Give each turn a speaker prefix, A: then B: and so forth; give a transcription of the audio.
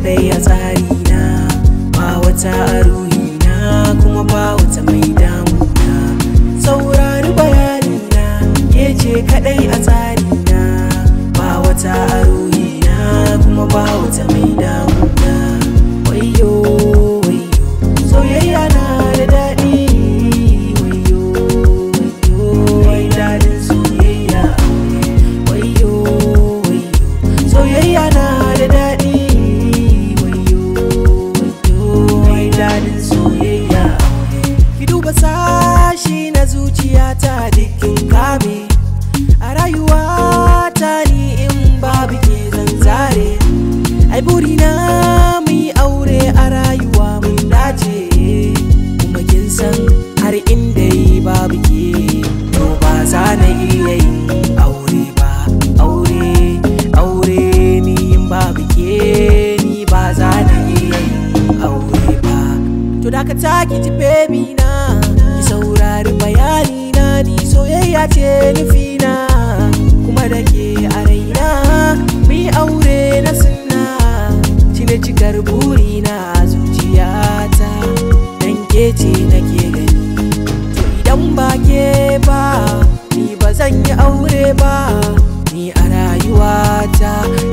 A: kadai a tsarina ba wata a ruhina kuma ba wata mai damuna saurari bayanina ke ce kadai a tsarina ba wata a ruhina kuma ba wata mai damuna wayo wayo soyayya na da daɗi wayo wayo wai daɗin soyayya wayo wayo soyayya na da daɗi wayo wayo wai daɗin soyayya ki duba sashi na zuciyata dukkin kame a rayuwata ni in babu ke zan zare ai burina mu yi aure a rayuwa mun dace kuma kin san har inda yi babu ke to ba za na iya yin aure ba aure aure ni in babu ke ni ba za na iya yin aure ba to da ka taki ji baby na ki saurari bayani na ni soyayya ce nufina kuma da ke a raina mu yi aure na sunna cire cikar burina a zuciyata dan ke ce nake gani to idan ba ke ba ni ba zan yi aure ba ni a rayuwata